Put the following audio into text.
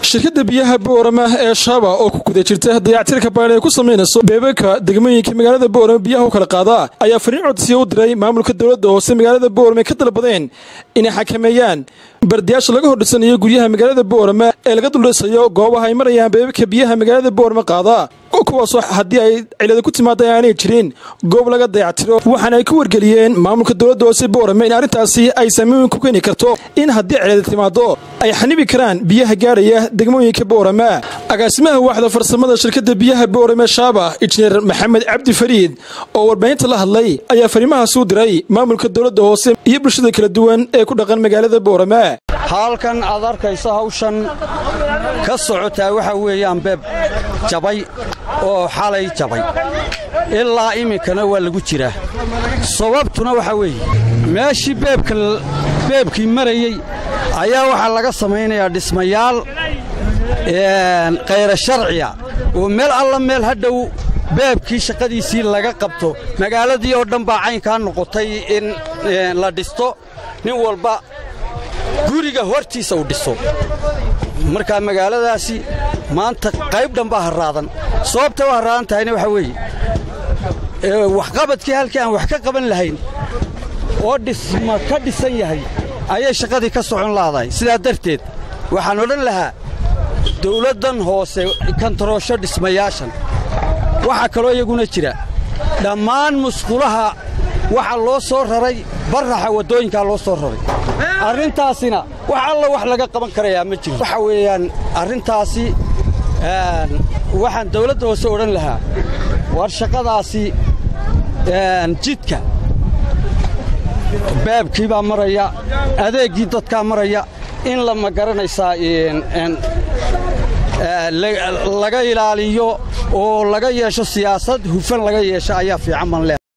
shirkadda biyaha boorama ee shaaba oo ku guda jirta dayactirka baadh ee ku samaynayso beebabka degmooyinka magaalada boorama biyaha u kala qaada ayaa fariin codsiya u diray maamulka dowladda hoose magaalada boorama ka dalbadeen inay xakameeyaan bardiyaasha laga hordhisanayo guryaha magaalada boorama ee laga duldhisayo goobaha ay marayaan beebabka biyaha magaalada boorama qaada kuwaasoo haddii ay cilada ku timaada aanay jirin goob laga dayactiro waxaana ay ku wargeliyeen maamulka dowladda hoose boorame in arrintaasi ay saamayn ku keeni karto in haddii cilada timaado ay xanibi karaan biyaha gaadhaya degmooyinka boorama agaasimaha waaxda farsamada shirkadda biyaha boorame shaaba injineer maxamed cabdi fariid oo warbaahinta la hadlay ayaa fariimahaas u diray maamulka dowladda hoose iyo bulshada kala duwan ee ku dhaqan magaalada boorama halkan aad arkayso hawshan ka socotaa waxaa weeyaan beeb jabay oo xalay jabay ilaa iminkana waa lagu jiraa sababtuna waxaa weeye meeshii beebkii marayey ayaa waxaa laga samaynayaa dhismayaal khayra sharciya oo meel alla meel hadhow beebkii shaqadiisii laga qabto magaaladii oo dhan baa caynkaa noqotay in la dhisto nin walba guriga hortiisa uu dhiso markaa magaaladaasi maanta qayb dhan baa harraadan sababta u harraadan tahayna waxaa weeye waxqabadkii halkii aan wax ka qaban lahayn oo dhisma ka dhisan yahay ayay shaqadii ka socon laadahay sidaa darteed waxaan odhan lahaa dawladdan hoose kantaroosho dhismayaashan waxaa kaloo iyaguna jira dhammaan musqulaha waxaa loo soo raray barraxa waddooyinkaa loo soo raray arrintaasina wax alla wax laga qaban karayaa ma jiro waxa weeyaan arrintaasi waxaan dawladda hoose odhan lahaa war shaqadaasi jidka baabkii baa maraya adeeggii dadkaa maraya in la ma garanaysaa laga ilaaliyo oo laga yeesho siyaasad hufan laga yeesho ayaa fiican ban leh